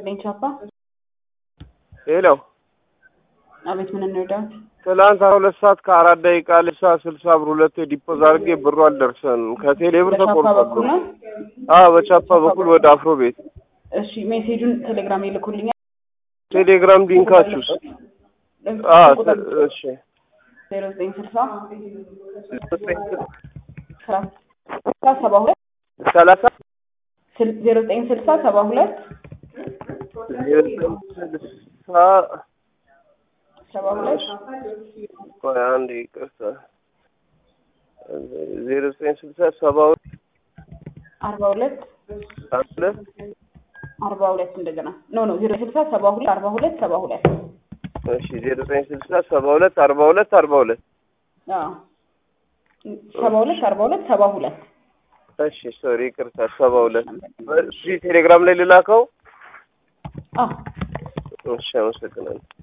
ይስጥልኝ ቻፓ። ሄሎ አቤት ምን እንርዳት? ትላንት አስራ ሁለት ሰዓት ከአራት ደቂቃ ልሳ ስልሳ ብር ሁለቴ ዲፖዝ አድርጌ ብሩ አልደርሰንም። ከቴሌ ብር በቻፓ ተቆርጧል። በኩል ነው። አዎ በቻፓ በኩል ወደ አፍሮ ቤት እሺ ሜሴጁን ቴሌግራም ይልኩልኛል። ቴሌግራም ሊንካችሁስ? አዎ ተ- እሺ ዜሮ ዘጠኝ ስልሳ ስልሳ ሰባ ሁለት ሰላሳ ስል- ዜሮ ዘጠኝ ስልሳ ሰባ ሁለት ስልሳ ሰባ ሁለት ቆይ አንድ ይቅርታ ዜሮ ዘጠኝ ስልሳ ሰባ ሁለት አርባ ሁለት አለ አርባ ሁለት እንደገና ኖ ኖ ዜሮ ስልሳ ሰባ ሁለት አርባ ሁለት ሰባ ሁለት እሺ ዜሮ ዘጠኝ ስልሳ ሰባ ሁለት አርባ ሁለት አርባ ሁለት አዎ ሰባ ሁለት አርባ ሁለት ሰባ ሁለት እሺ ሶሪ ይቅርታ ሰባ ሁለት እሺ ቴሌግራም ላይ ልላከው አዎ እሺ አመሰግናለሁ